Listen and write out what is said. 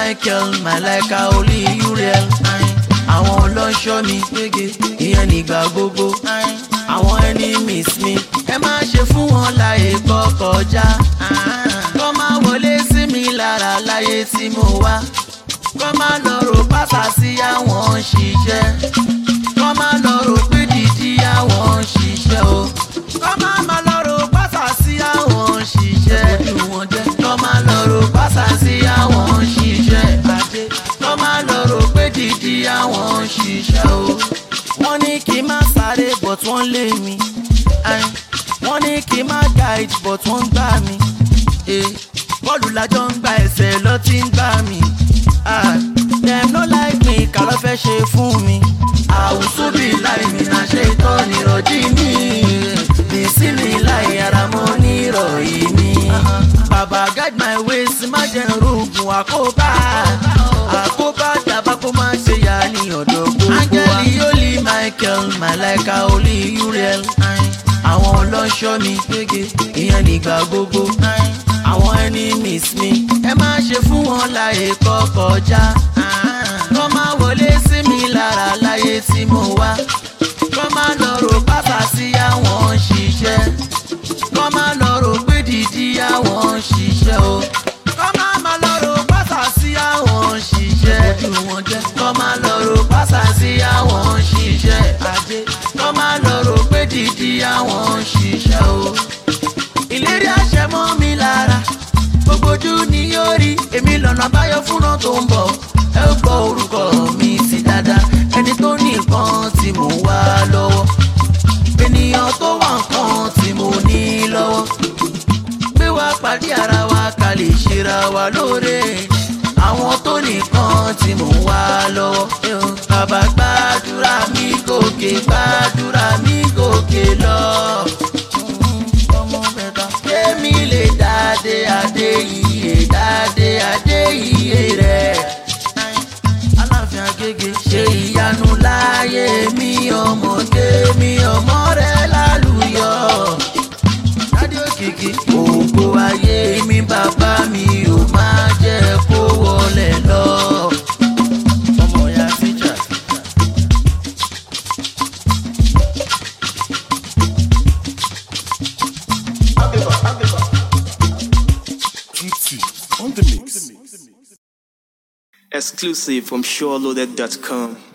michael malaika olú uriel àwọn ọlọ́ṣọ́ mi ìyẹn nígbà gbogbo àwọn enemies mi ẹ má ṣe fún wọn láyè kọ́ kọjá kọ́ máa wọlé sí mi lára láyé tí mo wá kọ́ máa lọ rò pátá sí àwọn ṣiṣẹ́ kọ́ máa lọ rò pé dídí àwọn ṣiṣẹ́ o kọ́ máa máa lọ rò pátá sí àwọn ṣiṣẹ́ kọ́ máa lọ rò pátá sí àwọn ṣiṣẹ́ kọ́ máa lọ rò pé dídí àwọn ṣiṣẹ́ o wọ́n ní kí n má sáré but wọ́n lé mi Ayin. wọ́n ní kí n má guide but wọ́n gbá mi Eh, bọ́ọ̀lù lájọ ń gba ẹsẹ̀ lọ tí ń gbá mi Ah, dem no like me kà ló fẹ́ ṣe fún mi àwùsù bí láì mi náà ṣe tọ́ nírọ̀jí mi bìsí mi láì ara mọ́ nírọ̀yí mi bàbá guide my ways má jẹ́ rògùn àkóbá àkóbá dàbá kó má ṣe yá ní ọ̀dọ̀ gbogbo wa. áńgẹ́lì yóò michael malaika olú uriel àwọn ọlọ́ṣọ́ mi ìyẹn nígbà gbogbo àwọn enemies mi ẹ má ṣe fún wọn láyè kọ́ kọjá kọ́ má wọlé sí mi lára láyé tí mo wá kọ́ má lọ rò pátá sí àwọn ṣiṣẹ́ kọ́ má lọ rò pé dídí àwọn ṣiṣẹ́ o kọ́ má má lọ rò pátá sí àwọn ṣiṣẹ́ kọ́ má lọ rò pátá sí àwọn ṣiṣẹ́ kọ́ má lọ rò pé dídí àwọn ṣiṣẹ́ o ìlérí àṣẹ mọ́ mi lára gbogbo ojú ni yóò rí èmi lọ́nà àbáyọ fúnra tó ń bọ̀ ẹ ó gbọ́ orúkọ mi sí dáadáa ẹni tó ní nǹkan tí mò ń wá lọ́wọ́ ènìyàn tó wà nǹkan tí mo ní lọ́wọ́ gbé wá pàdé ara wa ká lè ṣera wa lóore àwọn tó nìkan tí mò ń wá lọ́wọ́ bàbá gbàdúrà mi gòkè gbàdúrà mi gòkè lọ ọmọ mẹ́ta. Kémi lè dáadé adé iye dáadé adé iye rẹ̀. Aláàfin Agége ṣe ìyanu láyé mi ọmọdé mi ọmọ rẹ̀ lálùyọ. Dádé òkìkí ògo ayé mi bàbá mi ò máa jẹ́ kó wọlé lọ. Ọmọ ya tíjà. Exclusive from SureLoaded.com.